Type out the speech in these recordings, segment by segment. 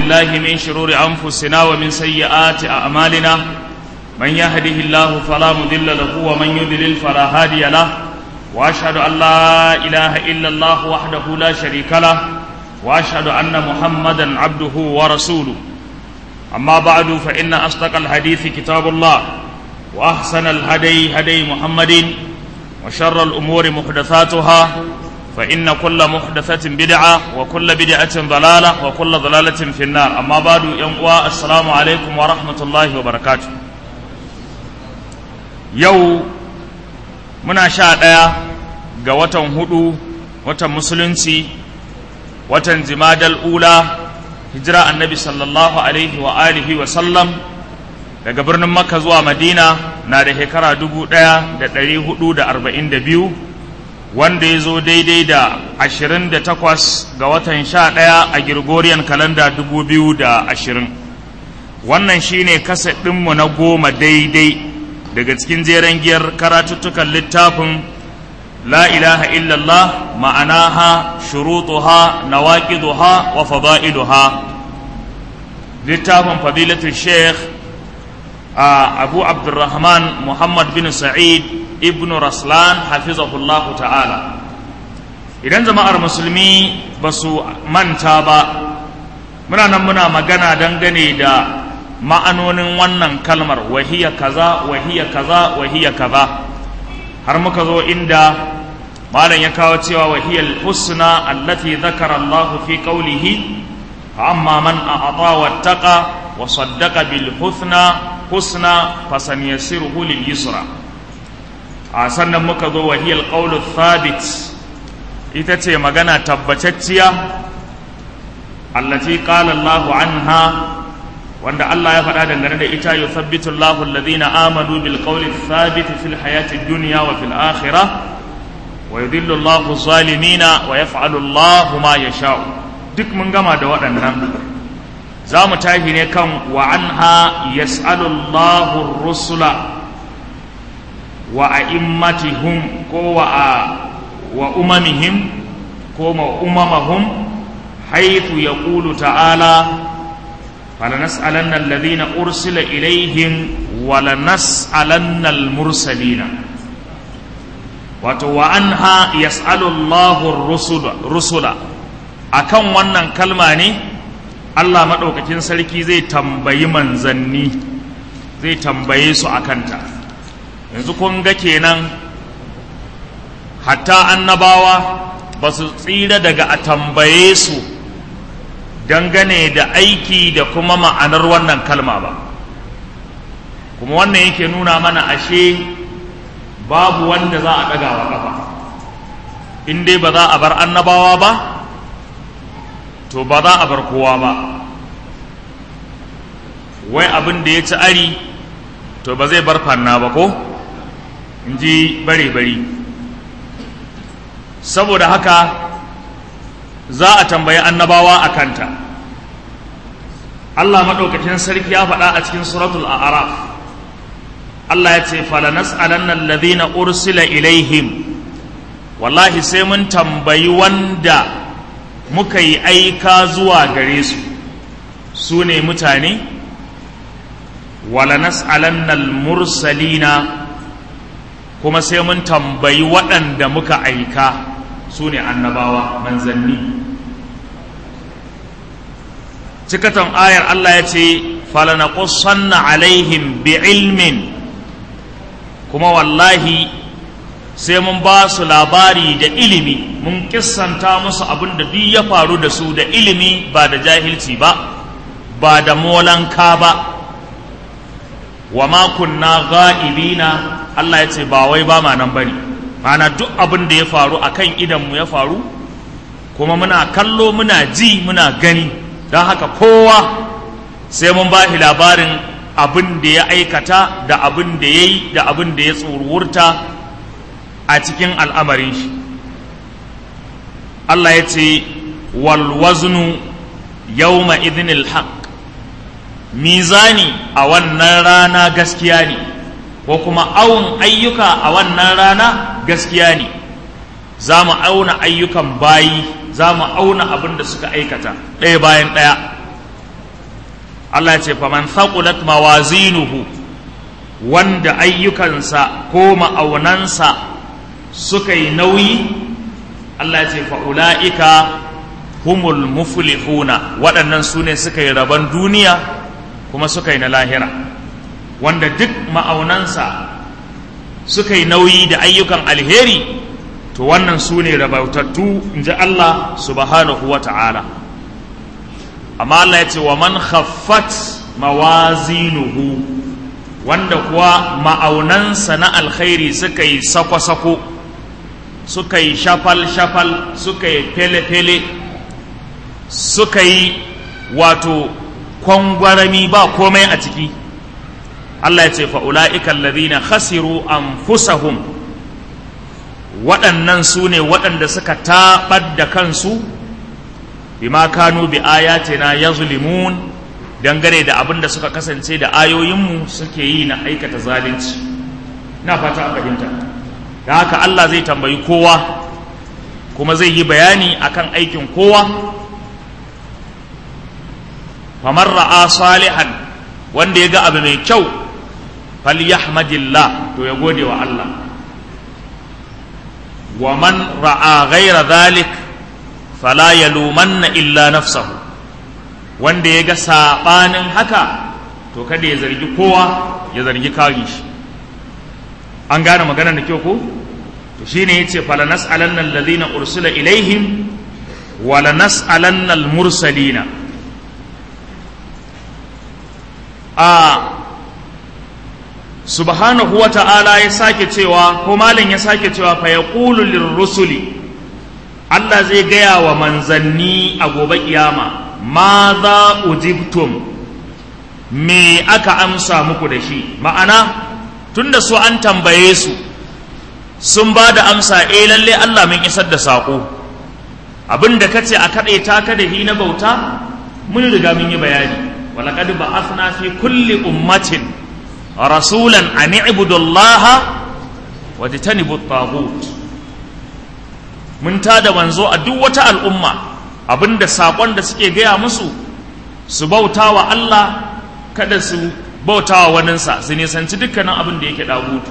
بالله من شرور أنفسنا ومن سيئات أعمالنا من يهده الله فلا مضل له ومن يضلل فلا هادي له وأشهد أن لا إله إلا الله وحده لا شريك له وأشهد أن محمدا عبده ورسوله أما بعد فإن أصدق الحديث كتاب الله وأحسن الهدي هدي محمد وشر الأمور محدثاتها فإن كل محدثة بدعة وكل بدعة ضلالة وكل ضلالة في النار أما بعد ينقوى السلام عليكم ورحمة الله وبركاته يو muna sha ɗaya ga watan hudu watan musulunci watan jimadal ula hijira annabi sallallahu alaihi wa alihi wa sallam daga birnin makka zuwa madina na da shekara dubu ɗaya da ɗari hudu da arba'in da biyu wanda ya zo daidai da ashirin da takwas ga watan sha ɗaya a girgoriyan kalanda dubu biyu da ashirin wannan shine kasa ɗinmu na goma daidai daga cikin jeren giyar karatuttukan littafin la ilaha illallah ma'anaha shurutuha nawaqiduha wa fada'iluha littafin fadilatul sheikh abu abdurrahman muhammad bin sa'id ibn raslan hafizahullah ta'ala idan jama'ar musulmi ba su manta ba muna nan muna magana dangane da ma'anonin wannan kalmar wahiya kaza wahiya kaza wahiya kaza har muka zo inda malam ya kawo cewa wahiyal husna allati dhakara Allah fi qawlihi amma man a'ata wattaqa wa saddaqa bil husna husna fasanyassiruhu lil yusra a sannan muka zo wahiyal qawlu thabit ita ce magana tabbatacciya allati qala Allah anha wanda Allah ya faɗa dangane da ita yuthabbitu Allahu alladhina amanu bil qawli thabit fil hayati dunya wa fil akhirah wa yudhillu Allahu zalimina wa yaf'alu Allahu ma yasha'u duk mun gama da waɗannan za mu tashi ne kan wa anha yas'alu Allahu rusula wa a'immatihum ko wa wa umamihim ko ma umamahum haythu yaqulu ta'ala فلنسألن الذين أرسل إليهم ولنسألن المرسلين وعنها يسأل الله الرسل رسلا akan wannan kalma ne Allah maɗaukakin sarki zai tambayi manzanni zai tambaye su a kanta yanzu kun ga kenan hatta annabawa ba su tsira daga a tambaye su dangane da aiki da kuma ma'anar wannan kalma ba kuma wannan yake nuna mana ashe babu wanda za a ɗaga wa ƙafa in dai ba za a bar annabawa ba to ba za a bar kowa ba wai abin da ya ci ari to ba zai bar fanna ba ko in ji bare-bari saboda haka za a tambayi annabawa a kanta Allah maɗaukacin sarki ya faɗa a cikin suratul a'raf Allah ya ce falanas'alanna alladhina ursila ilaihim wallahi sai mun tambayi wanda muka yi aika zuwa gare su su ne mutane walanas'alanna almursalina kuma sai mun tambayi waɗanda muka aika su ne annabawa manzanni cikatan ayar Allah ya ce falanaqussanna alaihim bi ilmin kuma wallahi sai mun ba su labari da ilimi mun kissanta musu abin da duk ya faru da su da ilimi ba da jahilci ba ba da molanka ba wa ma kunna ga'ibina Allah ya ce ba wai ba ma nan bane mana duk abin da ya faru akan idanmu ya faru kuma muna kallo muna ji muna gani don haka kowa sai mun ba shi labarin abin da ya aikata da abin da ya yi da abin da ya tsurwurta a cikin al'amarin shi Allah ya ce walwaznu yawma idinil haq mizani a wannan rana gaskiya ne ko kuma awun ayyuka a wannan rana gaskiya ne za mu auna ayyukan bayi za mu auna abin da suka aikata ɗaya bayan ɗaya Allah ya ce faman thaqulat mawazinuhu wanda ayyukansa ko ma'aunansa suka yi nauyi Allah ya ce fa'ula'ika humul muflihuna waɗannan su ne suka yi rabon duniya kuma suka yi na lahira wanda duk ma'aunansa suka yi nauyi da ayyukan alheri to wannan su ne rabautattu in ji Allah subhanahu wa ta'ala amma Allah ya ce wa man khaffat mawazinuhu wanda kuwa ma'aunansa na alkhairi suka yi sako-sako suka yi shafal-shafal suka yi fele-fele suka yi wato kwangwarami ba komai a ciki Allah ya ce fa'ula'ikan ladina khasiru anfusahum waɗannan su ne waɗanda suka taɓar da kansu bima kanu bi ayatina yazlimun dangane da abin da suka kasance da ayoyinmu suke yi na aikata zalunci na fata a fahimta da haka Allah zai tambayi kowa kuma zai yi bayani akan aikin kowa famar ra'a salihan wanda ya ga abu mai kyau falyahmadillah to ya gode wa Allah wa man ra'a ghaira dhalik fala yalumanna illa nafsahu wanda ya ga saɓanin haka to kada ya zargi kowa ya zargi kawin shi an gane maganar da kyau ko to shine yace fala nas'alanna alladhina ursila ilaihim wa la nas'alanna al-mursalina a subhanahu wa ta'ala ya sake cewa ko malin ya sake cewa fa yaqulu lirrusuli Allah zai gaya wa manzanni a gobe kiyama ma za ujibtum me aka amsa muku da shi ma'ana tunda su an tambaye su sun ba da amsa eh lalle Allah mun isar da saƙo abin da kace a kaɗe ta ka da hi na bauta mun riga mun yi bayani walaqad ba'athna fi kulli ummatin rasulan an i'budu Allah wa tajtanibu at-taghut mun tada manzo a duk wata al'umma abinda saƙon da suke gaya musu su bauta wa Allah kada su bauta wa waninsa su nisanci dukkanin abin da yake ɗagutu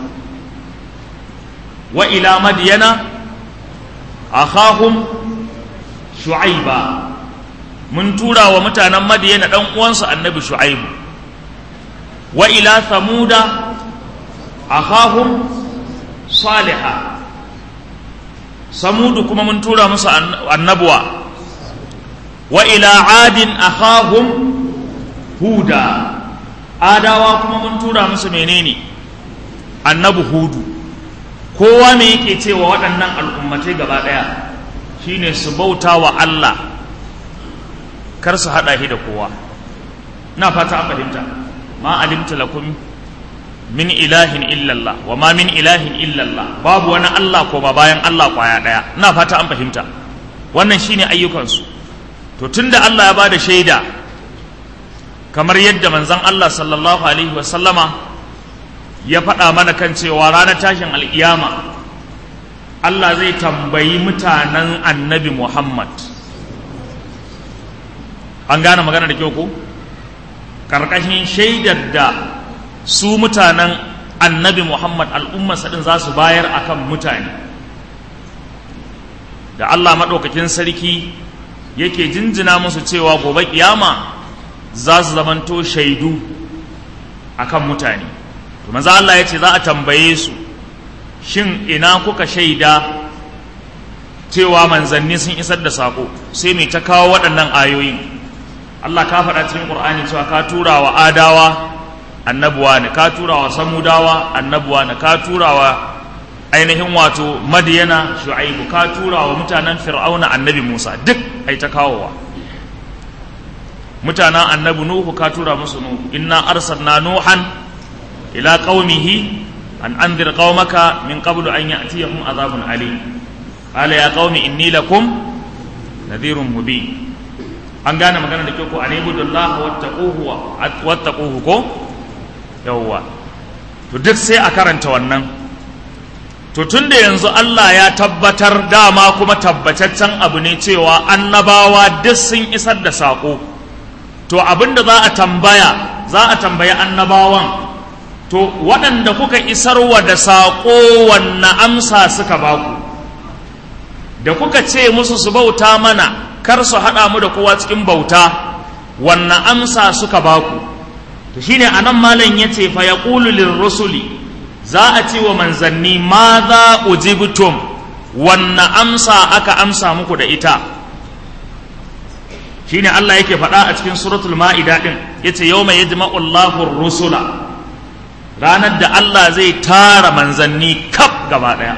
wa ila madiyana akhahum shu'aiba mun tura wa mutanen madiyana ɗan uwansu annabi shu'aibu wa ila samuda akhahum saliha samudu kuma mun tura musu annabuwa wa ila adin akhahum huda adawa kuma mun tura musu menene annabi hudu kowa me yake cewa waɗannan al'ummatai gaba ɗaya shine su bauta wa Allah kar su haɗa shi da kowa na fata an fahimta ma alimta lakum min ilahin illallah wa ma min ilahin illallah babu wani Allah ko ba bayan Allah kwaya ɗaya na fata an fahimta wannan shine ayyukansu to tunda Allah ya ba da shaida kamar yadda manzon Allah sallallahu alaihi wasallama ya faɗa mana kan cewa ranar tashin alƙiyama Allah zai tambayi mutanen annabi Muhammad an gane magana da kyau ko ƙarƙashin shaidar da su mutanen annabi Muhammad al'ummarsa ɗin za su bayar akan mutane da Allah maɗaukakin sarki yake jinjina musu cewa gobe kiyama za su zamanto shaidu akan mutane to maza Allah ya ce za a tambaye su shin ina kuka shaida cewa manzanni sun isar da sako sai mai ta kawo waɗannan ayoyin Allah ka faɗa cikin Qur'ani cewa ka tura wa adawa annabuwa ne ka tura wa samudawa annabuwa ne ka tura wa ainihin wato madiyana shu'aibu ka tura wa mutanen fir'auna annabi musa duk ai ta kawowa mutanen annabi nuhu ka tura musu nuhu inna arsalna nuhan ila qaumihi an anzir qaumaka min qablu an ya'tiyahum azabun alim qala ya qaumi inni lakum nadhirun mubin an gane magana da kyau ko anibudullah wattaquhu wattaquhu ko yawwa to duk sai a karanta wannan to tun da yanzu Allah ya tabbatar dama kuma tabbataccen abu ne cewa annabawa duk sun isar da saƙo to abinda za a tambaya za a tambayi annabawan to waɗanda kuka isarwa da saƙo wanne amsa suka baku da kuka ce musu su bauta mana kar su haɗa mu da kowa cikin bauta wanne amsa suka baku to shine anan malam yace fa yaqulu lirrusuli za a ce wa manzanni ma za ujibtum wanne amsa aka amsa muku da ita shine Allah yake faɗa a cikin suratul ma'ida din yace yawma yajma'u Allahu rusula ranar da Allah zai tara manzanni kaf gaba ɗaya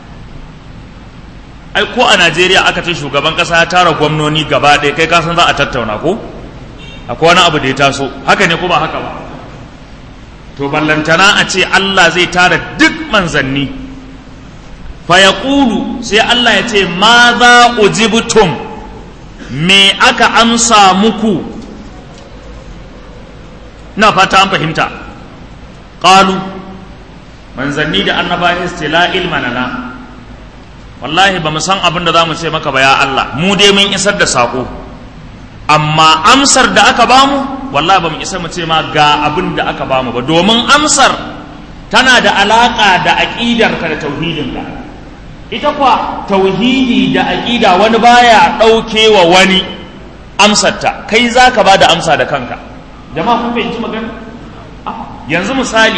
ai ko a Najeriya aka ce shugaban ƙasa ya tara gwamnoni gaba ɗaya kai kasan za a tattauna ko akwai wani abu da ya taso haka ne ko ba haka ba to ballantana a ce Allah zai tara duk manzanni fa yaqulu sai Allah ya ce ma za ujibtum me aka amsa muku na fata an fahimta qalu manzanni da annabawa su la ilma lana wallahi ba mu san abin da za mu ce maka ba ya Allah mu dai mun isar da sako amma amsar da aka bamu wallahi ba mu isa mu ce ma ga abin da aka bamu ba domin amsar tana da alaka da aqidarka da tauhidinka ita kwa tauhidi da aqida wani baya dauke wa wani amsarta kai zaka ba da amsa da kanka jama'a kun fahimci magana yanzu misali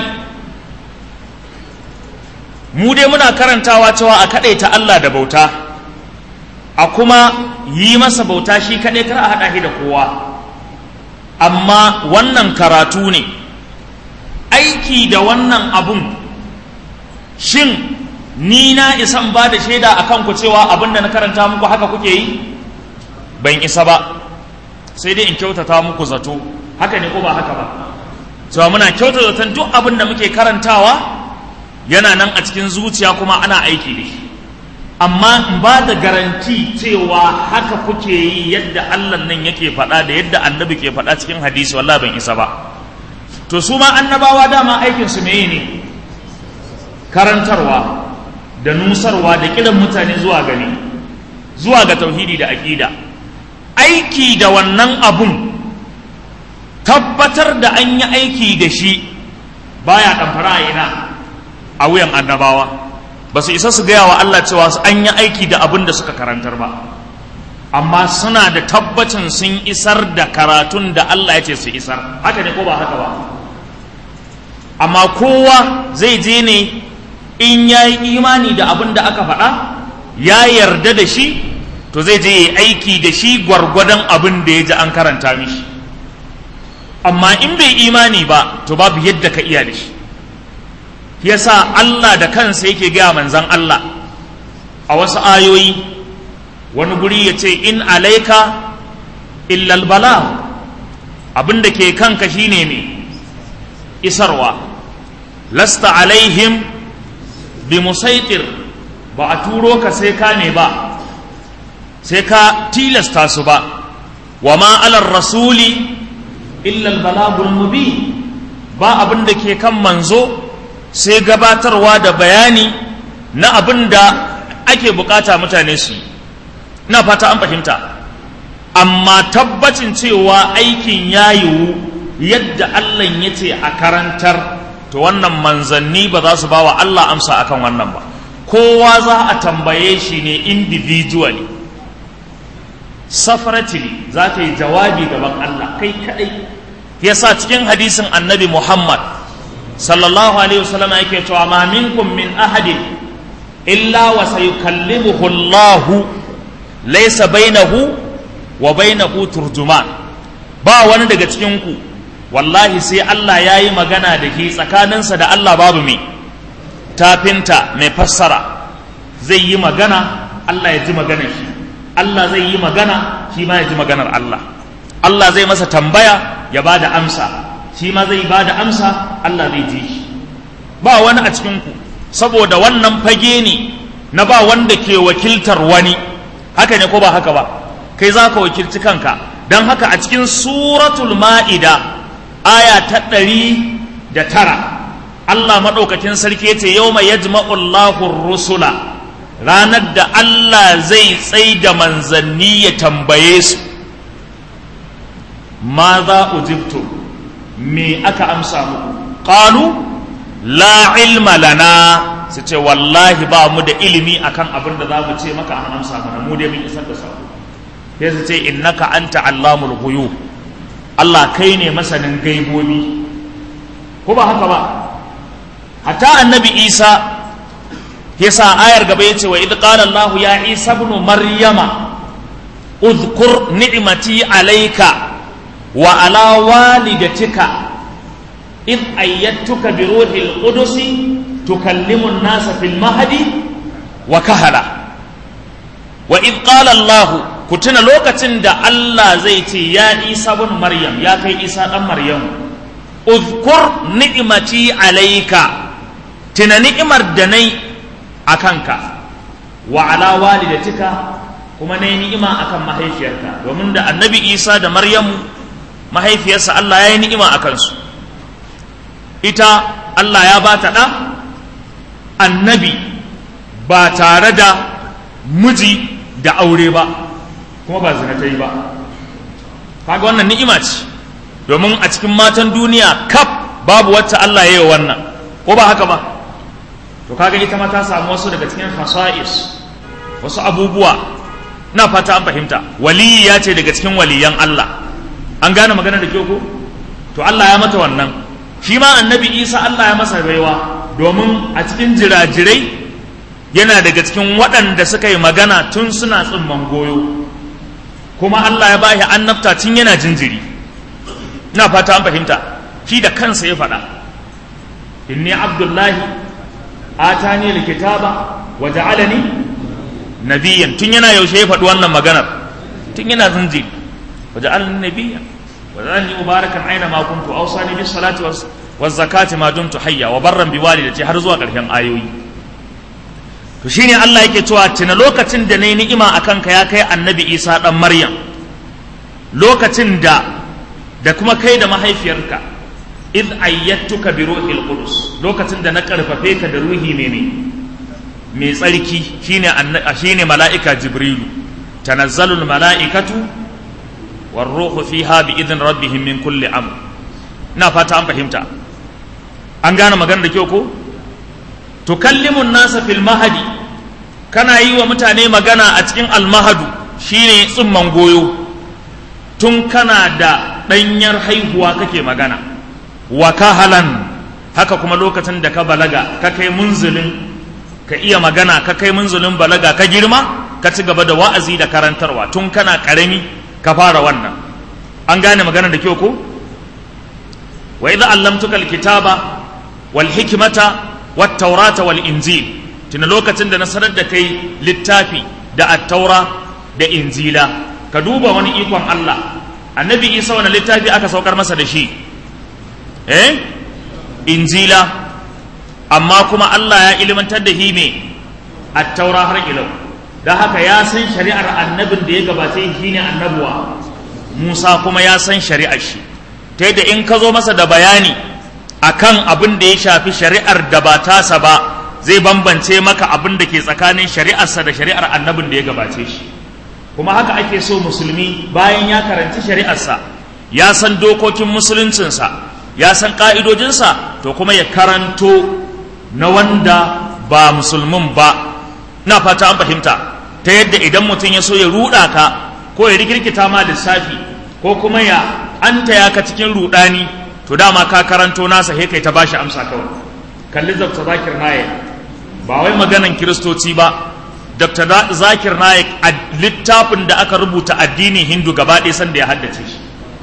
mu dai muna karantawa cewa a kaɗaita Allah da bauta a kuma yi masa bauta shi kaɗai kar a haɗa shi da kowa amma wannan karatu ne aiki da wannan abun shin ni na isan ba da shaida a kanku cewa abin da na karanta muku haka kuke yi ban isa ba sai dai in kyautata muku zato haka ne ko ba haka ba cewa muna kyautata zaton duk abin da muke karantawa yana nan a cikin zuciya kuma ana aiki da shi amma in ba da garanti cewa haka kuke yi yadda Allah nan yake faɗa da yadda annabi ke faɗa cikin hadisi wallahi ban isa ba to su ma annabawa dama aikin su meye ne karantarwa da nusarwa da kiran mutane zuwa gani zuwa ga tauhidi da aqida aiki da wannan abun tabbatar da an yi aiki da shi baya ɗamfara a ina a wuyan annabawa ba su isa su gaya wa Allah cewa an yi aiki da abin da suka karantar ba amma suna da tabbacin sun isar da karatun da Allah ya ce su isar haka ne ko ba haka ba amma kowa zai je ne in ya yi imani da abin da aka faɗa ya yarda da shi to zai je yi aiki da shi gwargwadon abin da ya ji an karanta mishi amma in bai imani ba to babu yadda ka iya da shi yasa Allah da kansa yake gaya manzan Allah a wasu ayoyi wani guri ya ce in alaika illal bala abin da ke kanka shine ne isarwa lasta alaihim bi musaitir ba a turo ka sai ka ne ba sai ka tilasta su ba wa ma alar rasuli illal balagul mubin ba abin da ke kan manzo sai gabatarwa da bayani na abin da ake bukata mutane su ina fata an fahimta amma tabbacin cewa aikin ya yiwu yadda Allah ya ce a karantar to wannan manzanni ba za su ba wa Allah amsa akan wannan ba kowa za a tambaye shi ne individually separately za ka yi jawabi gaban Allah kai kadai yasa cikin hadisin annabi Muhammad sallallahu alaihi wasallam yake cewa ma minkum min ahadin illa wa sayukallimuhu Allah laysa bainahu wa bainahu turjuman ba wani daga cikin ku wallahi sai Allah ya yi magana da ke tsakaninsa da Allah babu mai tafinta mai fassara zai yi magana Allah ya ji maganar shi Allah zai yi magana shi ma ya ji maganar Allah Allah zai masa tambaya ya ba da amsa shi ma zai ba da amsa Allah zai ji shi ba wani a cikinku saboda wannan fage ne na ba wanda ke wakiltar wani haka ne ko ba haka ba kai za ka wakilci kanka don haka a cikin suratul ma'ida aya ta ɗari da tara Allah maɗaukakin sarki ce yau mai yajma'ullahu rusula ranar da Allah zai tsai da manzanni ya tambaye su ma za ujibtu me aka amsa muku qalu la ilma lana su ce wallahi ba mu da ilimi akan abin da za mu ce maka an amsa mana mu dai mun isar da sako sai su ce innaka anta allamul ghuyub Allah kai ne masanin gaibobi ko ba haka ba hatta annabi Isa yasa ayar gaba yace wa idh qala Allah ya Isa ibn Maryama udhkur ni'mati alayka wa ala walidatika إذ أيدتك بروح القدس تكلم الناس في المهد وكهلا وإذ قال الله كتنا لوكة دا الله زيتي يا عيسى بن مريم يا كي عيسى بن مريم اذكر نعمتي عليك تنا نعمر دني أكنك وعلى والدتك kuma na yi ni'ima akan mahaifiyarka domin da annabi isa da maryamu mahaifiyarsa allah ya yi ni'ima a kansu ita Allah ya ba ta ɗa annabi ba tare da miji da aure ba kuma ba zina ta yi ba kaga wannan ni'ima ce domin a cikin matan duniya kaf babu wacce Allah ya yi wannan ko ba haka ba to kaga ita ma ta samu wasu daga cikin fasa'is wasu abubuwa na fata an fahimta waliyi ya ce daga cikin waliyan Allah an gane magana da kyau ko to Allah ya mata wannan shi ma annabi isa allah ya masa baiwa domin a cikin jirajirai yana daga cikin waɗanda suka yi magana tun suna tsimman goyo kuma allah ya bashi annabta tun yana jinjiri ina fata an fahimta shi da kansa ya faɗa inni abdullahi atani likitaba wa ja'alani nabiyyan tun yana yaushe ya faɗi wannan maganar tun yana jinjiri wa ja'alani nabiyyan وذلني مباركا اينما كنت اوصاني بالصلاه والزكاه ما دمت حيا وبرا بوالدتي har zuwa ƙarshen ayoyi to shine Allah yake cewa tuna lokacin da nayi ni'ima akan ka ya kai annabi Isa dan Maryam lokacin da da kuma kai da mahaifiyarka id ayyatuka bi ruhil qudus lokacin da na karfafe ka da ruhi ne ne mai tsarki shine shine mala'ika jibrilu tanazzalul mala'ikatu والروح فيها بإذن ربهم من كل أمر ina fata an fahimta an gane magana da kyau ko tukallimun nasa fil mahadi kana yi wa mutane magana a cikin almahadu shine tsumman goyo tun kana da ɗanyar haihuwa kake magana wa kahalan haka kuma lokacin da ka balaga ka kai munzulin ka iya magana ka kai munzulin balaga ka girma ka ci gaba da wa'azi da karantarwa tun kana ƙarami ka fara wannan an gane magana da kyau ko wa idza allamtuka alkitaba wal hikmata wat taurata wal injil tuna lokacin da na sanar da kai littafi da at-taura da injila ka duba wani ikon Allah annabi Isa wani littafi aka saukar masa da shi eh injila amma kuma Allah ya ilmantar da shi ne at-taura har ilau da haka ya san shari'ar annabin da ya gabace shi ne annabuwa Musa kuma ya san shari'ar shi ta yadda in ka zo masa da bayani akan abin da ya shafi shari'ar da ba tasa ba zai bambance maka abin da ke tsakanin shari'arsa da shari'ar annabin da ya gabace shi kuma haka ake so musulmi bayan ya karanci shari'arsa ya san dokokin musuluncinsa ya san ƙa'idojinsa to kuma ya karanto na wanda ba musulmin ba na fata an fahimta ta yadda idan mutum ya so ya ruɗa ka ko ya rikirkita ma lissafi ko kuma ya anta ya ka cikin ruɗani to dama ka karanto nasa he kai ta bashi amsa kawai kalli dr zakir naik ba wai maganan kiristoci ba dr zakir naik a littafin da aka rubuta addinin hindu gaba ɗaya sanda ya haddace shi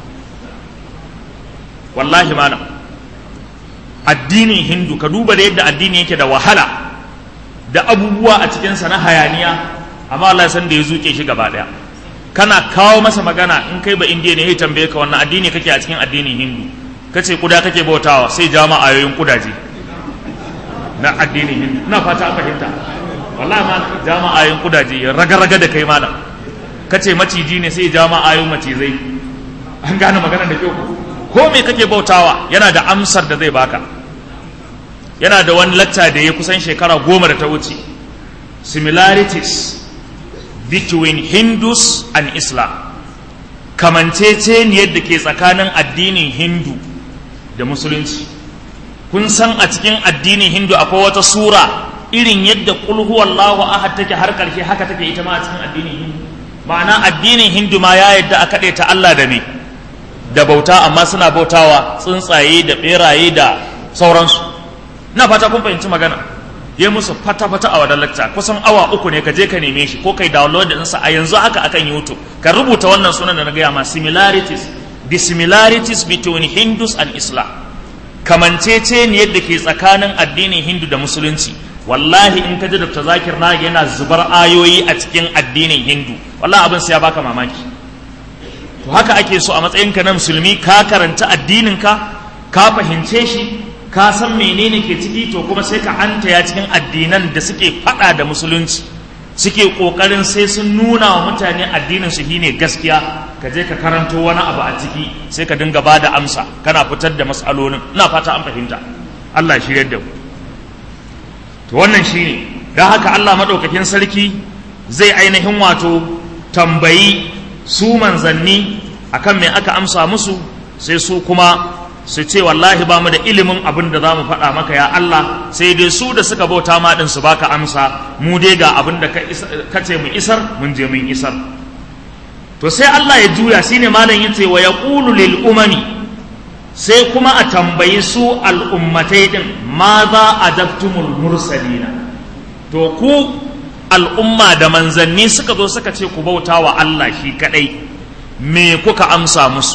wallahi malam addinin hindu ka duba da yadda addini yake da wahala da abubuwa a cikinsa na hayaniya amma Allah san da ya zuke shi gaba daya kana kawo masa magana in kai ba indiya ne ya tambaye ka wannan addini kake a cikin addinin hindu kace kuda kake bautawa sai jama ayoyin kudaje na addinin hindu ina fata an fahimta wallahi ma jama ayoyin kudaje ya raga-raga da kai malam kace maciji ne sai jama ayoyin macizai an gane magana da kyau ko me kake bautawa yana da amsar da zai baka yana da wani lacca da ya kusan shekara goma da ta wuce similarities between hindus and islam kamanceceniyar da ke tsakanin addinin hindu da musulunci kun san a cikin addinin hindu akwai wata sura irin yadda qul huwallahu ahad take har karshe haka take ita ma a cikin addinin hindu ma'ana addinin hindu ma ya yadda a kaɗe ta Allah da me da bauta amma suna bautawa tsuntsaye da beraye da sauransu na fata kun fahimci magana ya musu fata-fata a wadar lacca kusan awa uku ne ka je ka neme shi ko kai download ɗinsa a yanzu haka akan youtube ka rubuta wannan sunan da na gaya ma similarities the similarities between hindus and islam kamancece ne yadda ke tsakanin addinin hindu da musulunci wallahi in ka ji dr zakir na yana zubar ayoyi a cikin addinin hindu wallahi abin sai ya baka mamaki to haka ake so a matsayinka na musulmi ka karanta addininka ka fahimce shi ka san menene ke ciki to kuma sai ka hanta ya cikin addinan da suke fada da musulunci suke kokarin sai sun nuna wa mutane addinin su shine gaskiya ka je ka karanto wani abu a ciki sai ka dinga bada amsa kana fitar da matsalolin ina fata an fahimta Allah shi da ku to wannan shine dan haka Allah madaukakin sarki zai ainihin wato tambayi su manzanni akan me aka amsa musu sai su kuma su ce wallahi ba mu da ilimin abin da za mu faɗa maka ya Allah sai dai su da suka bauta ma ɗin su baka amsa mu dai ga abin da ka ce mu isar mun je mun isar to sai Allah ya juya shine malam yace wa yaqulu lil umami sai kuma a tambayi su al'ummatai din ma za adabtumul mursalina to ku al'umma da manzanni suka zo suka ce ku bauta wa Allah shi kadai me kuka amsa musu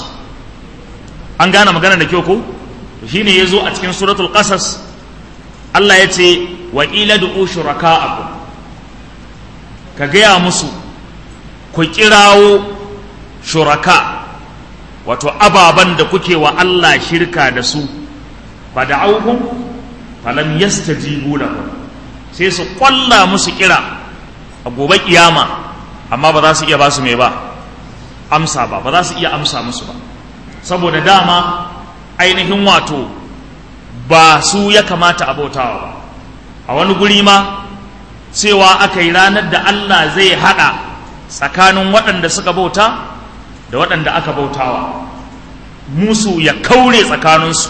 an gane magana da kyau ko shine yazo a cikin suratul qasas Allah ya ce wa ila du'u shuraka'akum ka gaya musu ku kirawo shuraka wato ababan da kuke wa Allah shirka da su fa da'awhum falam yastajibu lahum sai su kwalla musu kira a gobe kiyama amma ba za su iya ba su mai ba amsa ba ba za su iya amsa musu ba saboda dama ainihin wato ba su ya kamata a bautawa ba a wani guri ma cewa aka yi ranar da Allah zai haɗa tsakanin waɗanda suka bauta da waɗanda aka bautawa musu ya kaure tsakaninsu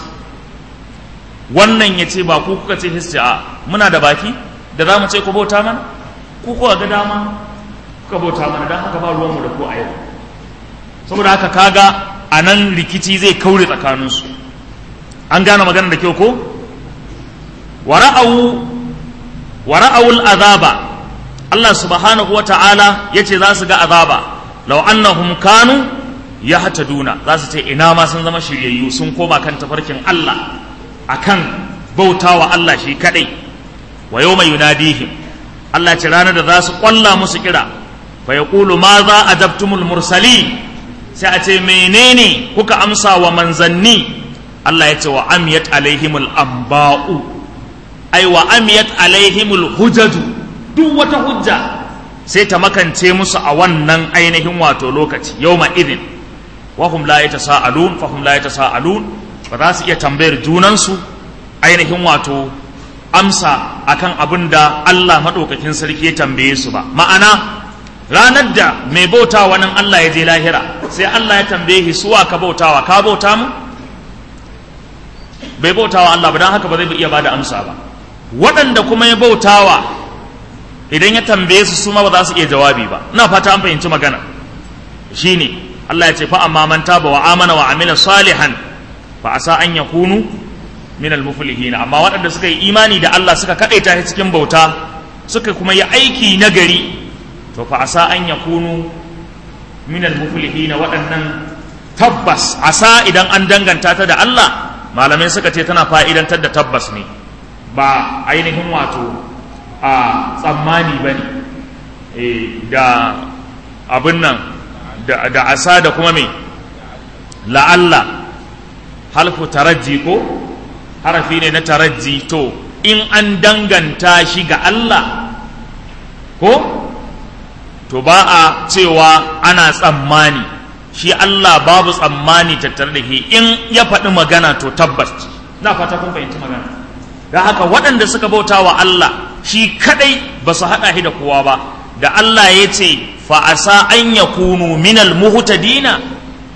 wannan ya ce ba ku kuka ce hisci a muna da baki da za mu ce ku bauta mana ku kuwa ga dama kuka bauta mana don haka ba ruwanmu da ku a yau saboda haka kaga a nan rikici zai kaure tsakaninsu an gane magana da kyau ko wara'awul azaba Allah subhanahu wa ta'ala ya ce za su ga azaba lau annahum kanu ya hata duna za su ce ina ma sun zama shiryayyu sun koma kan tafarkin Allah akan bautawa Allah shi kadai wa yau mai yunadihim Allah ce ranar da za su kwalla musu kira fa yaqulu ma za adabtumul mursali sai a ce menene kuka amsa wa manzanni Allah ya ce wa amiyat alaihimul amba'u ai wa amiyat alaihimul hujaju duk wata hujja sai ta makance musu a wannan ainihin wato lokaci yawma idin wa hum la yatasaalun fa hum la yatasaalun ba za su iya tambayar junansu ainihin wato amsa akan abin da Allah madaukakin sarki ya tambaye su ba ma'ana ranar da mai bauta nan Allah ya je lahira sai Allah ya tambaye shi suwa ka bautawa ka bauta mu bai bautawa Allah ba don haka ba zai iya bada amsa ba waɗanda kuma ya bautawa idan ya tambaye su su ma ba za su iya jawabi ba ina fata an fahimci magana shine Allah ya ce fa amma man taba wa amana wa amila salihan fa asa an yakunu min al muflihin amma waɗanda suka yi imani da Allah suka kadaita shi cikin bauta suka kuma yi aiki nagari to fa asa an yakunu min al muflihin waɗannan tabbas asa idan an danganta ta da Allah malamai suka ce tana fa'idantar da tabbas ne ba ainihin wato a tsammani ba ne da abin nan da asa da kuma mai la'alla halfu tarajji ko harafi ne na tarajji to in an danganta shi ga Allah ko to ba a cewa ana tsammani shi Allah babu tsammani tattare da shi in ya faɗi magana to tabbas na fata kun fahimci magana da haka waɗanda suka bauta wa Allah shi kadai ba su haɗa shi da kowa ba da Allah ya ce fa'asa an ya kunu minal muhutadina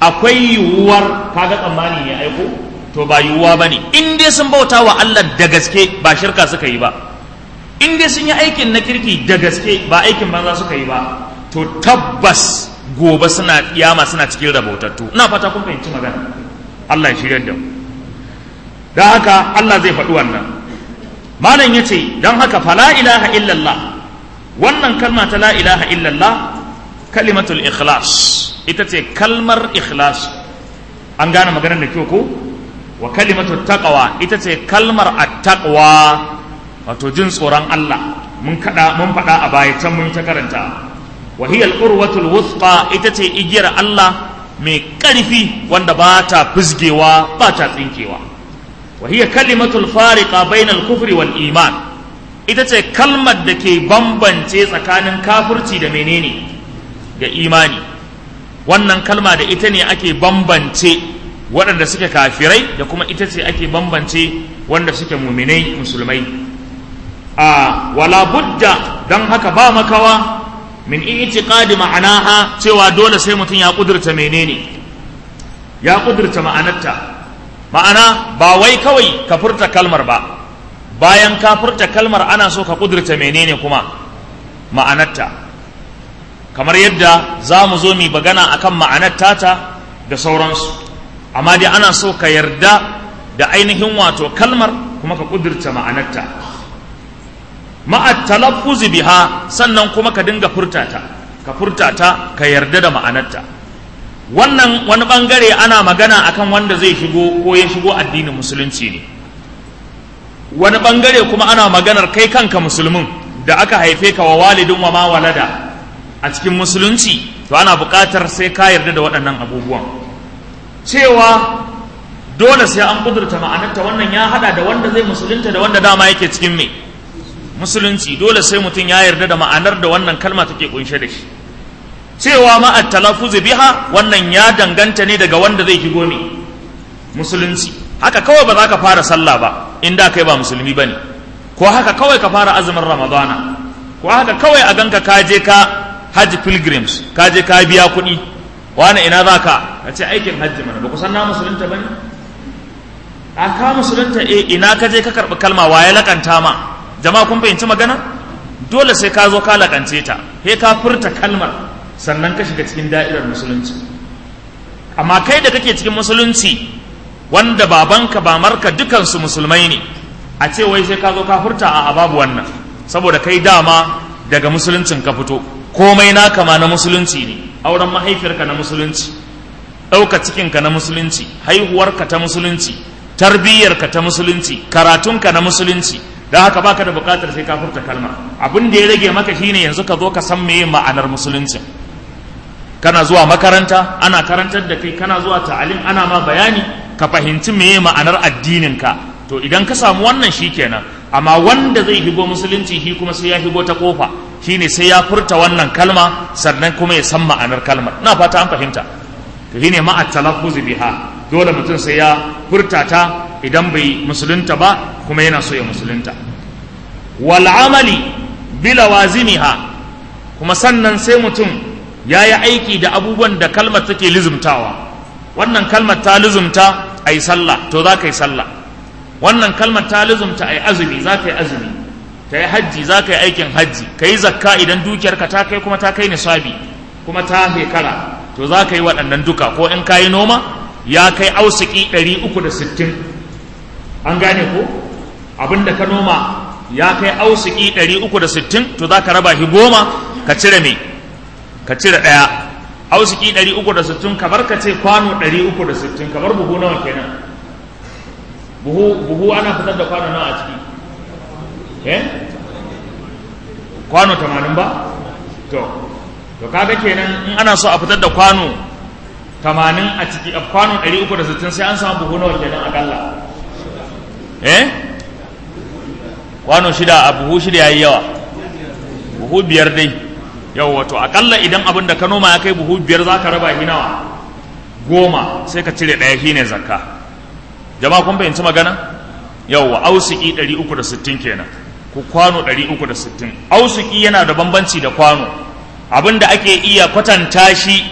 akwai yiwuwar kaga tsammani ne aiko to ba yiwuwa ba ne in dai sun bauta wa Allah da gaske ba shirka suka yi ba in dai sun yi aikin na kirki da gaske ba aikin banza suka yi ba to tabbas gobe suna kiyama suna cikin rabautattu ina fata kun fahimci magana Allah ya shirya da mu don haka Allah zai faɗi wannan malam ya ce don haka fala ilaha illallah wannan kalma ta la ilaha illallah kalimatul ikhlas ita ce kalmar ikhlas an gane maganar da kyau ko wa kalimatul taqwa ita ce kalmar attaqwa wato jin tsoron Allah mun kada mun faɗa a baya can mun ta karanta wa hiya al-urwatul wuthqa ita ce igiyar Allah mai ƙarfi wanda ba ta fizgewa ba ta tsinkewa wa hiya kalimatul fariqa bainal kufri wal iman ita ce kalmar da ke bambance tsakanin kafirci da menene da imani wannan kalma da ita ne ake bambance waɗanda suke kafirai da kuma ita ce ake bambance wanda suke muminai musulmai a wala budda don haka ba makawa min i'tiqadi ma'anaha cewa dole sai mutum ya kudurta menene ya kudurta ma'anarta ma'ana ba wai kawai ka furta kalmar ba bayan ka furta kalmar ana so ka kudurta menene kuma ma'anarta kamar yadda za mu zo mu bagana akan ma'anar tata da sauransu amma dai ana so ka yarda da ainihin wato kalmar kuma ka kudurta ma'anarta ma'a talaffuzi biha sannan kuma ka dinga furtata ka furtata ka yarda da ma'anarta wannan wani bangare ana magana akan wanda zai shigo ko ya shigo addinin musulunci ne wani bangare kuma ana maganar kai kanka musulmin da aka haife ka wa walidin wa ma walada a cikin musulunci to ana buƙatar sai ka yarda da waɗannan abubuwan cewa dole sai an kudurta ma'anarta wannan ya hada da wanda zai musulunta da wanda dama yake cikin me musulunci dole sai mutum ya yarda da ma'anar da wannan kalma take kunshe da shi cewa ma at-talaffuz biha wannan ya danganta ne daga wanda zai shigo ne musulunci haka kawai ba za ka fara sallah ba in da kai ba musulmi bane ko haka kawai ka fara azumin ramadana ko haka kawai a ganka ka je ka hajji pilgrims ka je ka biya kuɗi wani ina za ka ka ce aikin hajji mana ba ku san na musulunta bane a ka musulunta eh ina ka je ka karɓi kalma waye lakanta ma jama'a kun fahimci magana dole sai ka zo ka lakance ta sai ka furta kalmar sannan ka shiga cikin da'irar musulunci amma kai da kake cikin musulunci wanda babanka bamarka dukansu musulmai ne a ce wai sai ka zo ka furta a babu wannan saboda kai dama daga musuluncin ka fito komai naka ma na musulunci ne auren mahaifiyarka na musulunci ɗauka cikinka na musulunci haihuwarka ta musulunci tarbiyyarka ta musulunci karatunka na musulunci don haka baka da bukatar sai ka furta kalma abin da ya rage maka shine yanzu ka zo ka san meye ma'anar musulunci kana zuwa makaranta ana karantar da kai kana zuwa ta'alim ana ma bayani ka fahimci meye ma'anar addinin ka to idan ka samu wannan shikenan amma wanda zai higo musulunci shi kuma sai ya higo ta kofa shine sai ya furta wannan kalma sannan kuma ya san ma'anar kalmar ina fata an fahimta to shine ma'a talaffuz biha dole mutum sai ya furta ta idan bai musulunta ba kuma yana so ya musulunta wal amali bila wazimiha kuma sannan sai mutum ya yi aiki da abubuwan da kalmar take lizumtawa wannan kalmar ta lizumta a yi sallah to za ka yi sallah wannan kalmar ta lizumta a yi azumi za ka yi azumi ta yi hajji za ka yi aikin hajji ka yi zakka idan dukiyarka ta kai kuma ta kai nisabi kuma ta shekara to za ka yi waɗannan duka ko in ka yi noma ya kai ausiki 360 an gane ko abinda ka noma ya kai ausiki 360 to za ka raba shi goma ka cire me ka cire ɗaya ausiki 360 kamar ka ce kwano 360 kamar buhu nawa kenan buhu buhu ana fitar da kwano nawa a ciki eh kwano 80 ba to to kaga kenan in ana so a fitar da kwano 80 a ciki a kwano 360 sai an samu buhu nawa kenan akalla eh kwano shida a buhu shida yayi yawa buhu biyar dai yau wato akalla idan abin da ka noma ya kai buhu biyar za ka raba shi nawa goma sai ka cire ɗaya shine zakka jama'a kun fahimci magana yauwa ausiki 360 kenan ku kwano 360 ausiki yana da bambanci da kwano abin da ake iya kwatanta shi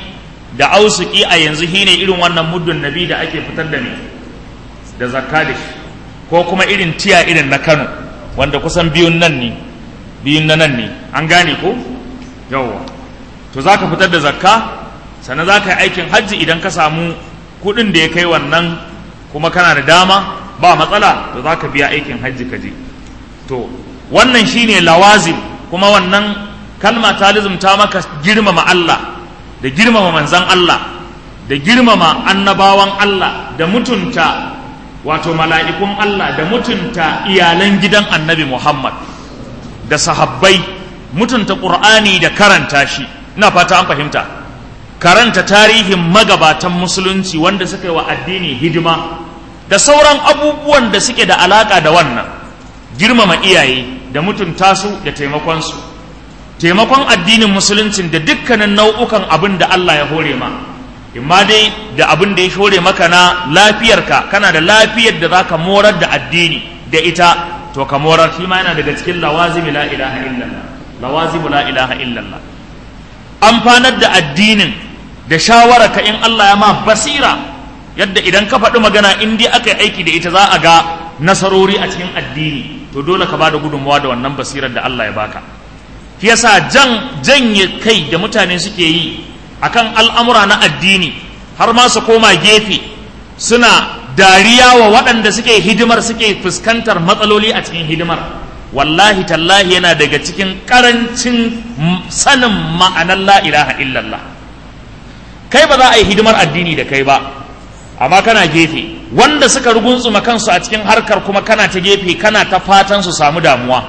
da ausuki a yanzu shine irin wannan muddun nabi da ake fitar da ne da zakka da shi ko kuma irin tiya irin na Kano wanda kusan biyun nan ne biyun na nan ne an gane ko yawwa to zaka fitar da zakka sannan zaka yi aikin hajji idan ka samu kuɗin da ya kai wannan kuma kana da dama ba matsala to zaka biya aikin hajji ka je to wannan shine lawazim kuma wannan kalma ta lizumta maka girmama Allah da girmama manzan Allah da girmama annabawan Allah da mutunta wato mala'ikun Allah da mutunta iyalan gidan annabi Muhammad da sahabbai mutunta ƙur'ani da karanta shi ina fata an fahimta karanta tarihin magabatan musulunci wanda suka yi wa addini hidima da sauran abubuwan da suke da alaƙa da wannan girmama iyaye da mutunta su da taimakonsu taimakon addinin musuluncin da dukkanin nau'ukan abin da Allah ya hore ma imma dai da abin da ya hore maka na lafiyarka kana da lafiyar da zaka morar da addini da ita to ka morar shi ma yana daga cikin lawazimi la ilaha illallah lawazimu la ilaha illallah amfanar da addinin da shawararka in Allah ya ma basira yadda idan ka faɗi magana in dai aka yi aiki da ita za a ga nasarori a cikin addini to dole ka bada gudunmawa da wannan basirar da Allah ya baka shi yasa jan janye kai da mutane suke yi akan al'amura na addini har ma su koma gefe suna dariya wa waɗanda suke hidimar suke fuskantar matsaloli a cikin hidimar wallahi tallahi yana daga cikin ƙarancin sanin ma'anar la ilaha illallah kai ba za a yi hidimar addini da kai ba amma kana gefe wanda suka ruguntsuma kansu a cikin harkar kuma kana ta gefe kana ta fatan su samu damuwa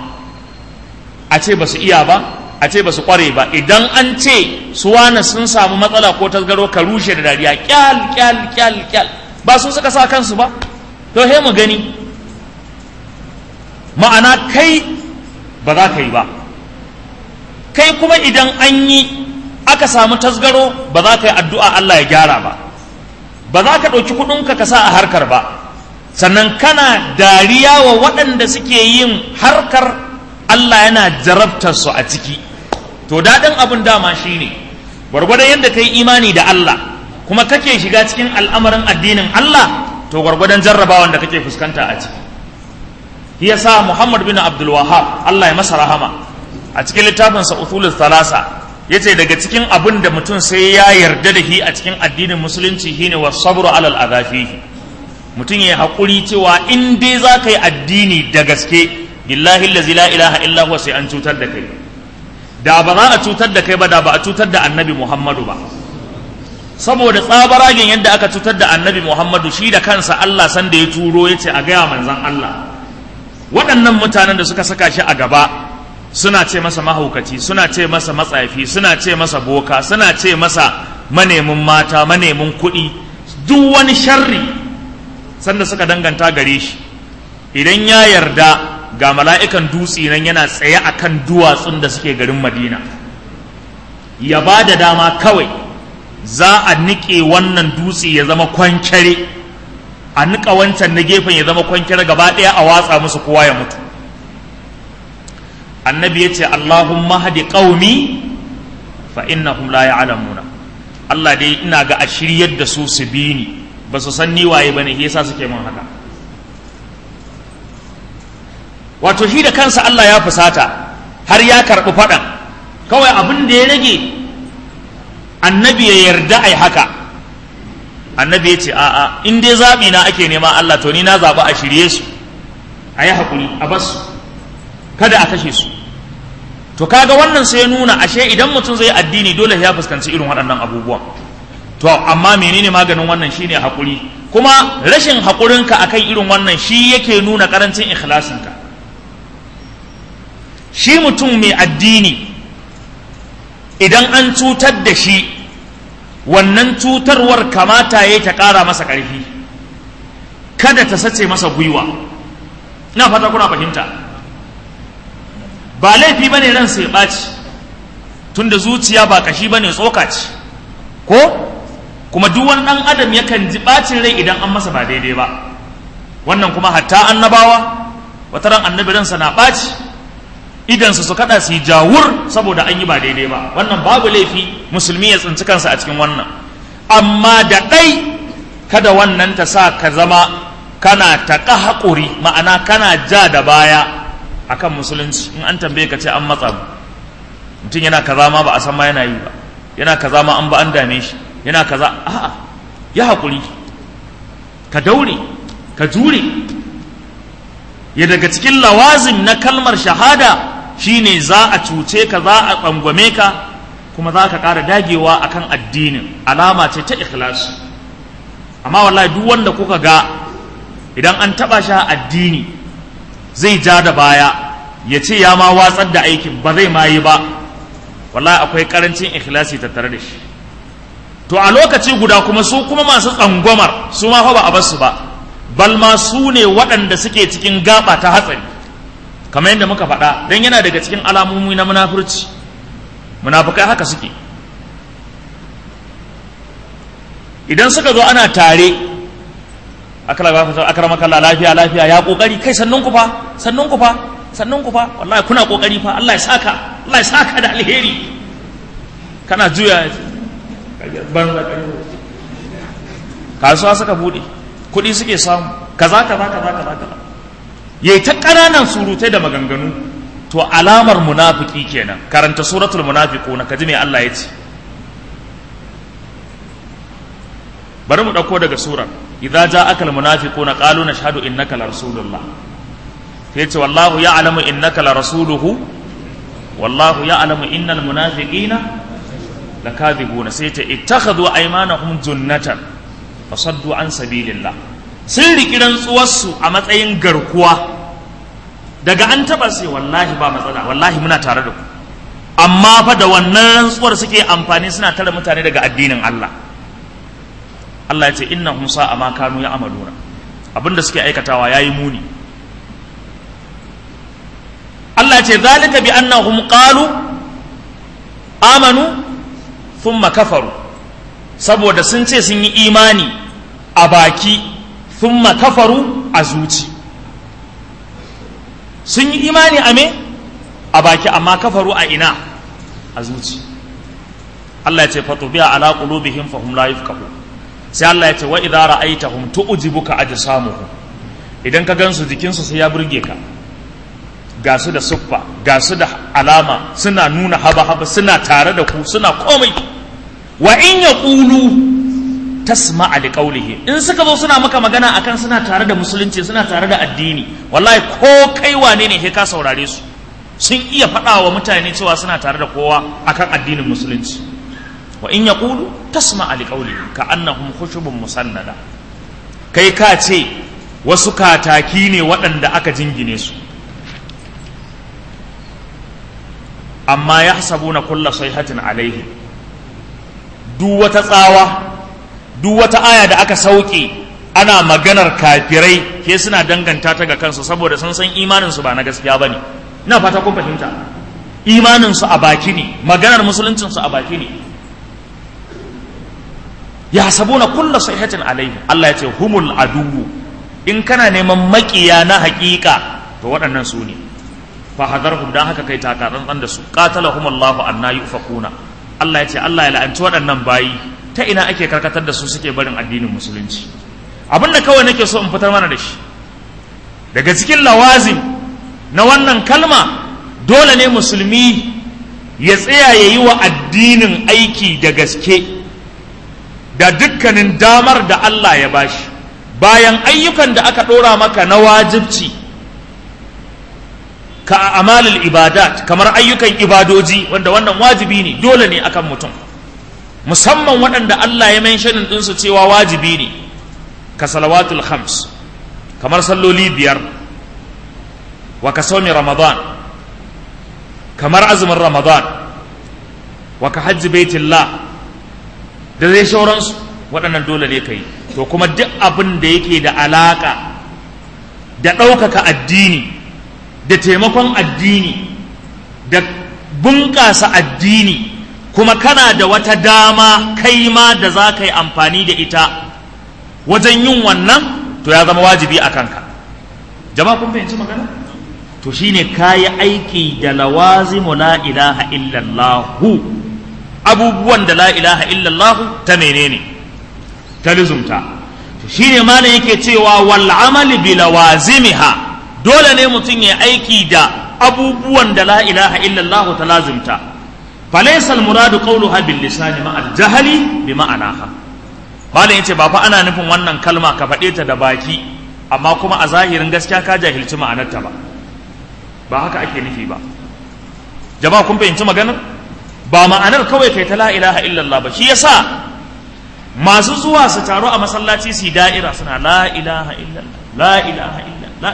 a ce ba su iya ba a ce ba su kware ba idan an ce su wane sun samu matsala ko tasgaro ka rushe da dariya kyal kyal kyal kyal ba su suka sa kansu ba to he mu gani ma'ana kai ba za ka yi ba kai kuma idan an yi aka samu tasgaro ba za ka yi addu'a Allah ya gyara ba ba za ka ɗauki kuɗinka ka sa a harkar ba sannan kana dariya wa waɗanda suke yin harkar Allah yana jarabtar su a ciki to daɗin abin dama shi ne gwargwadon yadda ka yi imani da Allah kuma kake shiga cikin al'amarin addinin Allah to gwargwadon jarrabawan da kake fuskanta a ciki shi yasa Muhammad bin Abdul Wahhab Allah ya masa rahama a cikin littafinsa Uthulul Thalasa yace daga cikin abin da mutum sai ya yarda da shi a cikin addinin musulunci shine was sabru alal adafi mutum ya haƙuri cewa in dai za ka yi addini da gaske billahi allazi la ilaha illa huwa sai an cutar da kai da ba za a cutar da kai ba da ba a cutar da annabi muhammadu ba saboda tsabaragen yadda aka cutar da annabi muhammadu shi da kansa allah san da ya turo ya ce a gaya manzan allah waɗannan mutanen da suka saka shi a gaba suna ce masa mahaukaci suna ce masa matsafi suna ce masa boka suna ce masa manemin mata manemin kuɗi duk wani sharri sanda suka danganta gare shi idan ya yarda ga mala'ikan dutse nan yana tsaye a kan duwatsun da suke garin madina ya ba da dama kawai za a niƙe wannan dutse ya zama kwankere a niƙa wancan na gefen ya zama kwankere gaba ɗaya a watsa musu kowa ya mutu annabi ya ce allahumma hadi ƙaumi fa innahum la ya'lamuna Allah dai ina ga a shiryar da su su bi ni ba su san ni waye bane yasa suke min haka wato shi da kansa Allah ya fusata har ya karɓi faɗan kawai abin da ya rage annabi ya yarda ai haka annabi ya ce a'a in dai zaɓi na ake nema Allah to ni na zaɓi a shirye su a yi haƙuri a basu kada a kashe su to kaga wannan sai ya nuna ashe idan mutum zai addini dole ya fuskanci irin waɗannan abubuwan to amma menene maganin wannan shine haƙuri kuma rashin haƙurinka akan irin wannan shi yake nuna ƙarancin ikhlasinka shi mutum mai addini idan an cutar da shi wannan cutarwar kamata ya ta ƙara masa ƙarfi kada ta sace masa gwiwa ina fata kuna fahimta ba laifi bane ran sai ɓaci tunda zuciya ba kashi bane tsoka ce ko kuma duk wani ɗan adam yakan ji ɓacin rai idan an masa ba daidai ba wannan kuma hatta annabawa wata ran annabi ransa na ɓaci idansu su kada su yi jawur saboda an yi ba daidai ba wannan babu laifi musulmi ya tsinci kansa a cikin wannan amma da ɗai kada wannan ta sa ka zama kana taƙa haƙuri ma'ana kana ja da baya akan musulunci in an tambaye ka ce an matsa mutum yana kaza ma ba a san ma yana yi ba yana kaza ma an ba an dame shi yana kaza a'a ya haƙuri ka daure ka jure ya daga cikin lawazim na kalmar shahada shine za a cuce ka za a tsangwame ka kuma za ka ƙara dagewa akan addinin alama ce ta ikhlasi amma wallahi duk wanda kuka ga idan an taɓa shi addini zai ja da baya ya ce ya ma watsar da aikin ba zai ma yi ba wallahi akwai ƙarancin ikhlasi tattare da shi to a lokaci guda kuma su kuma masu tsangwamar su ma fa ba a basu ba bal ma su ne waɗanda suke cikin gaba ta hatsari kamar yadda muka faɗa don yana daga cikin alamomi na munafurci munafukai haka suke idan suka zo ana tare akrama kalla lafiya lafiya ya kokari kai sannun ku fa sannun ku fa sannun ku fa wallahi kuna kokari fa Allah ya saka Allah ya saka da alheri kana juya banza kasuwa suka bude kuɗi suke samu kaza kaza kaza kaza kaza yayi ta ƙananan surutai da maganganu to alamar munafiki kenan karanta suratul munafiquna kaji me Allah ya ce bari mu ɗauko daga surar idza ja'aka almunafiquna qalu nashhadu innaka la rasulullah sai ce wallahu ya'lamu innaka la rasuluhu wallahu ya'lamu innal munafiqina lakadhibuna sai ce ittakhadhu aymanahum junnatan fasaddu an sabilillah sun riki rantsuwarsu a matsayin garkuwa daga an taba sai wallahi ba matsala wallahi muna tare da ku amma fa da wannan rantsuwar suke amfani suna tare mutane daga addinin Allah Allah ya ce innahum sa'a ma kanu ya'maluna abinda suke aikatawa yayi muni Allah ya ce zalika bi annahum qalu amanu thumma kafaru saboda sun ce sun yi imani a baki thumma kafaru a zuci sun yi imani a me a baki amma kafaru a ina a zuci Allah ya ce fatubiya ala qulubihim fahum la yafqahun sai Allah ya ce wa idza ra'aytahum tu'jibuka ajsamuhum idan ka gansu jikinsu sai ya burge ka ga su da suffa ga su da alama suna nuna haba haba suna tare da ku suna komai wa in yaqulu tasma'a liqawlihi in suka zo suna maka magana akan suna tare da musulunci suna tare da addini wallahi ko kai wane ne sai ka saurare su sun iya faɗa wa mutane cewa suna tare da kowa akan addinin musulunci wa in yaqulu tasma li qawli ka annahum khushubun musannada kai ka ce wasu kataki ne waɗanda aka jingine su amma yahsabuna kulla sayhatin alaihi duk wata tsawa duk wata aya da aka sauke ana maganar kafirai ke suna danganta ta ga kansu saboda sun san imanin su ba na gaskiya bane ina fata kun fahimta imanin su a baki ne maganar musuluncin su a baki ne ya sabuna kulla sahihatin alaihi Allah ya ce humul aduwu in kana neman makiya na hakika to waɗannan su ne fa hadarhum dan haka kai taka tsantsan da su qatalahum Allah anna yufakuna Allah ya ce Allah ya la'anci waɗannan bayi ta ina ake karkatar da su suke barin addinin musulunci abinda kawai nake so in fitar mana da shi daga cikin lawazim na wannan kalma dole ne musulmi ya tsaya ya yi wa addinin aiki da gaske da dukkanin damar da Allah ya bashi bayan ayyukan da aka ɗora maka na wajibci ka amalul ibadat kamar ayyukan ibadoji wanda wannan wajibi ne dole ne akan mutum musamman waɗanda Allah ya mentionin ɗinsu cewa wajibi ne ka salawatul khams kamar salloli biyar wa ka saumi ramadan kamar azumin ramadan wa ka hajji baitillah da zai shauransu waɗannan dole ne ka yi to kuma duk abin da yake da alaƙa da ɗaukaka addini da taimakon addini da bunƙasa addini kuma kana da wata dama kai ma da za ka yi amfani da ita wajen yin wannan to ya zama wajibi a kanka jama'a kun fahimci magana to shine kayi aiki da lawazimu la ilaha illallahu abubuwan da la ilaha illallahu ta menene ta lizumta shi ne malam yake cewa wal amali bi lawazimiha dole ne mutum ya aiki da abubuwan da la ilaha illallah ta lazimta falaysa al muradu qawluha bil lisani ma al jahli bi ma'anaha malam yace ba fa ana nufin wannan kalma ka faɗe ta da baki amma kuma a zahirin gaskiya ka jahilci ma'anarta ba ba haka ake nufi ba jama'a kun fahimci maganar ba ma'anar kawai kai ta la ilaha illallah ba shi yasa masu zuwa su taro a masallaci su da'ira suna la ilaha illallah la ilaha illallah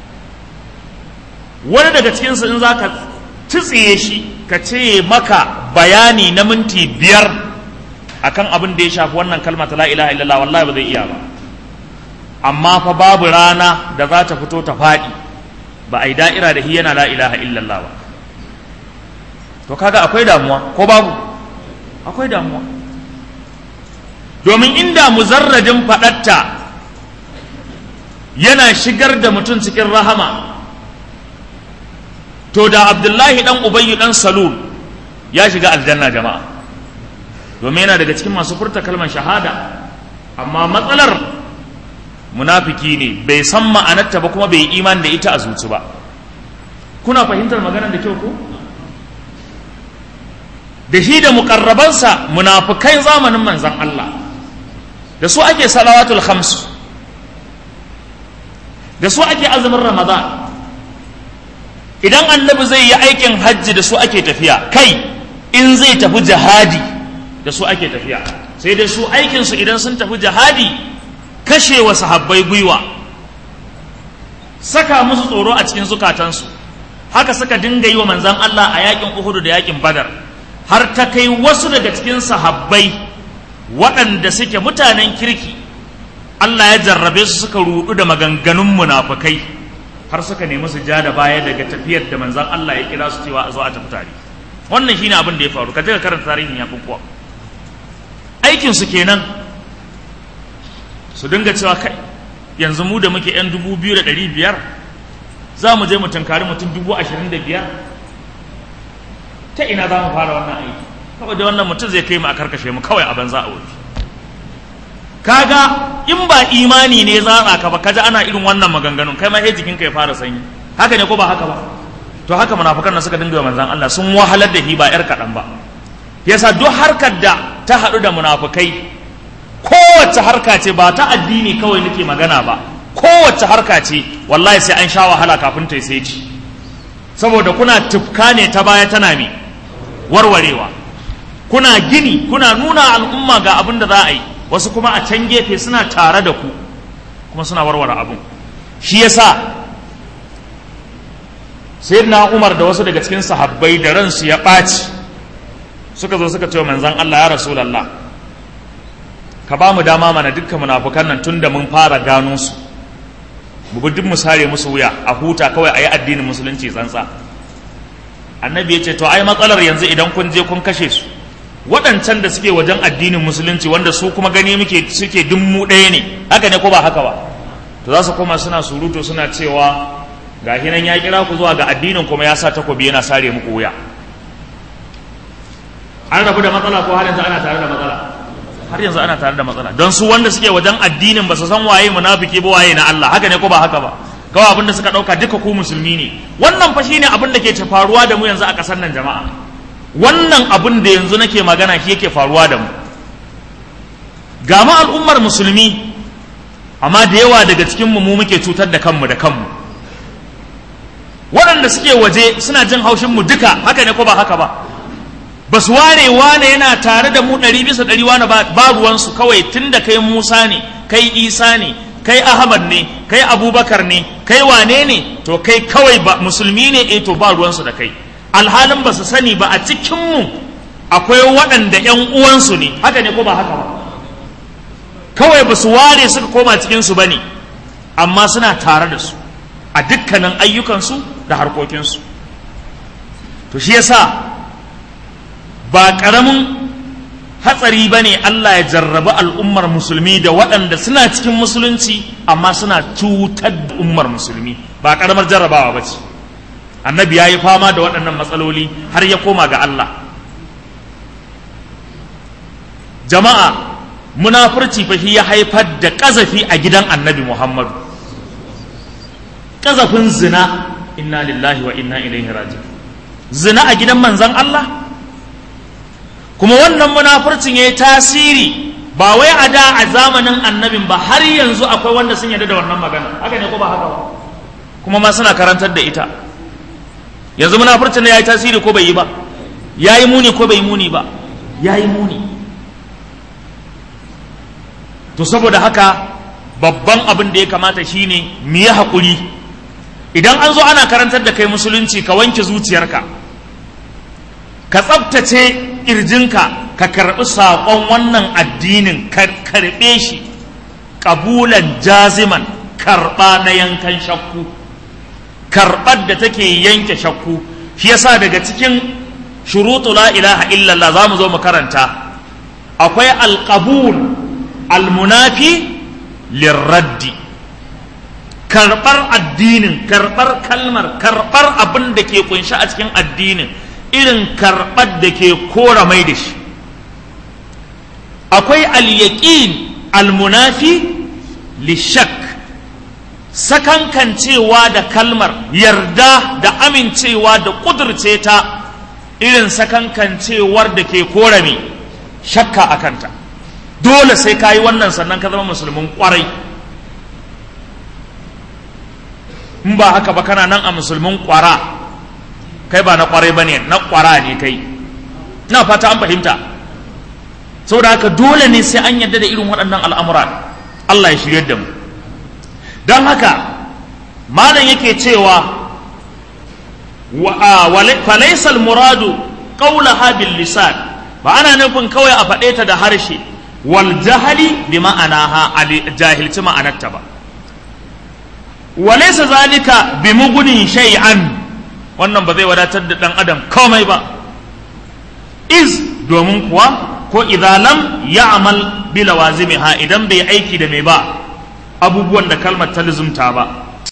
wani daga cikin su in zaka tsitsiye shi ka ce maka bayani na minti biyar akan abin da ya shafi wannan kalma ta la ilaha illallah wallahi ba zai iya ba amma fa babu rana da za ta fito ta faɗi ba a yi da'ira da hiyana la ilaha illallah ba to kaga akwai damuwa ko babu akwai damuwa domin inda muzarradin faɗatta yana shigar da mutum cikin rahama to da abdullahi dan ubayyu dan salul ya shiga aljanna jama'a domin yana daga cikin masu furta kalmar shahada amma matsalar munafiki ne bai san ma'anarta ba kuma bai yi imani da ita a zuci ba kuna fahimtar maganar da kyau ko da shi da mukarrabansa munafikai zamanin manzan Allah da su ake salawatul khams da su ake azumin ramadan idan annabi zai yi aikin hajji da su ake tafiya kai in zai tafi jihadi da su ake tafiya sai dai su aikinsu idan sun tafi jihadi kashe wa sahabbai gwiwa saka musu tsoro a cikin zukatansu haka suka dinga yi wa manzan Allah a yakin Uhudu da yakin Badar har ta kai wasu daga cikin sahabbai waɗanda suke mutanen kirki Allah ya jarrabe su suka rudu da maganganun munafukai har suka nemi su ja da baya daga tafiyar da manzan Allah ya kira su cewa a zo a tafi tare wannan shine abin da ya faru ka je ka karanta tarihin yakin kuwa aikin su kenan su dinga cewa kai yanzu mu da muke yan dubu biyu da ɗari biyar za mu je mu tunkari mutum dubu ashirin da biyar ta ina za mu fara wannan aiki kawai da wannan mutum zai kai mu a karkashe mu kawai a banza a wuri kaga in ba imani ne za ka ba kaji ana irin wannan maganganun kai ma sai jikinka ya fara sanyi haka ne ko ba haka ba to haka munafukan nan suka dinga manzan Allah sun wahalar da shi ba yar kaɗan ba yasa duk harkar da ta haɗu da munafukai kowace harka ce ba ta addini kawai nake magana ba kowace harka ce wallahi sai an sha wahala kafin ta sai ci saboda kuna tufka ne ta baya tana me warwarewa kuna gini kuna nuna al'umma ga abin da za a yi wasu kuma a can gefe suna tare da ku kuma suna warware abin shi yasa sayyidina Umar da wasu daga cikin sahabbai da ransu ya ɓaci suka zo suka ce wa manzon Allah ya rasulullah ka ba mu dama mana dukkan munafukan nan tunda mun fara gano su mu bi duk mu sare musu wuya a huta kawai a yi addinin musulunci tsantsa annabi ya ce to ai matsalar yanzu idan kun je kun kashe su waɗancan da suke wajen addinin musulunci wanda su kuma gani muke suke dummu ɗaya ne haka ne ko ba haka ba to za su koma suna surutu suna cewa ga hinan ya kira ku zuwa ga addinin kuma ya sa takobi yana sare muku wuya an rabu da matsala ko har yanzu ana tare da matsala har yanzu ana tare da matsala don su wanda suke wajen addinin ba su san waye munafiki ba waye na Allah haka ne ko ba haka ba kawai abin da suka dauka duka ku musulmi ne wannan fa shine abin da ke faruwa da mu yanzu a kasar nan jama'a wannan abin da yanzu nake magana shi yake faruwa da mu ga mu al'ummar musulmi amma da yawa daga cikin mu mu muke cutar da kanmu da kanmu waɗanda suke waje suna jin haushin mu duka haka ne ko ba haka ba ba su ware wane yana tare da mu ɗari bisa ɗari wane ba ruwansu kawai tun da kai musa ne kai isa ne kai ahmad ne kai abubakar ne kai wane ne to kai kawai ba musulmi ne eh to ba ruwansu da kai alhalin ba su sani ba a cikinmu akwai waɗanda ‘yan uwansu ne haka ne ko ba haka ba kawai ba su ware suka koma cikinsu ba ne amma suna tare da su a dukkanin ayyukansu da harkokinsu to shi yasa ba ƙaramin hatsari ba ne Allah ya jarrabi al'ummar musulmi da waɗanda suna cikin musulunci amma suna cutar da ummar musulmi ba ƙaramar jarrabawa ba ce annabi ya yi fama da waɗannan matsaloli har ya koma ga Allah jama'a munafurci fa shi ya haifar da ƙazafi a gidan annabi muhammadu ƙazafin zina inna lillahi wa inna ilaihi raji zina a gidan manzan Allah kuma wannan munafurcin ya yi tasiri ba wai a da a zamanin annabin ba har yanzu akwai wanda sun yarda da wannan magana haka ne ko ba haka ba kuma ma suna karantar da ita yanzu munafurcin ya yi tasiri ko bai yi ba ya yi muni ko bai yi muni ba ya yi muni to saboda haka babban abin da ya kamata shine mu yi haƙuri idan an zo ana karantar da kai musulunci ka wanke zuciyarka ka tsabtace ƙirjinka ka karɓi saƙon wannan addinin ka karɓe shi ƙabulan jaziman karɓa na yankan shakku karɓar da take yanke shakku shi yasa daga cikin shurutu la ilaha illallah za mu zo mu karanta akwai alƙabul almunafi lirraddi karɓar addinin karɓar kalmar karɓar abin da ke kunshi a cikin addinin irin karɓar da ke kora mai da shi akwai alyaƙin almunafi lishak sakankancewa da kalmar yarda da amincewa da ƙudurce ta irin sakankancewar da ke kora mai shakka a kanta dole sai ka yi wannan sannan ka zama musulmin ƙwarai in ba haka ba kana nan a musulmin ƙwara kai ba na ƙwarai ba ne na ƙwara ne kai na fata an fahimta saboda haka dole ne sai an yarda da irin waɗannan al'amura Allah ya shirya da mu don haka malam yake cewa falaisal muradu ƙaulaha bil lisan ba ana nufin kawai a faɗe ta da harshe wal jahali bi ma'anaha jahilci ma'anarta ba walaisa zalika bi mugunin shay'an wannan ba zai wadatar da ɗan adam komai ba iz domin kuwa ko idalam ya amal bi lawazimiha idan bai aiki da mai ba abubuwan da kalmar ta lizumta ba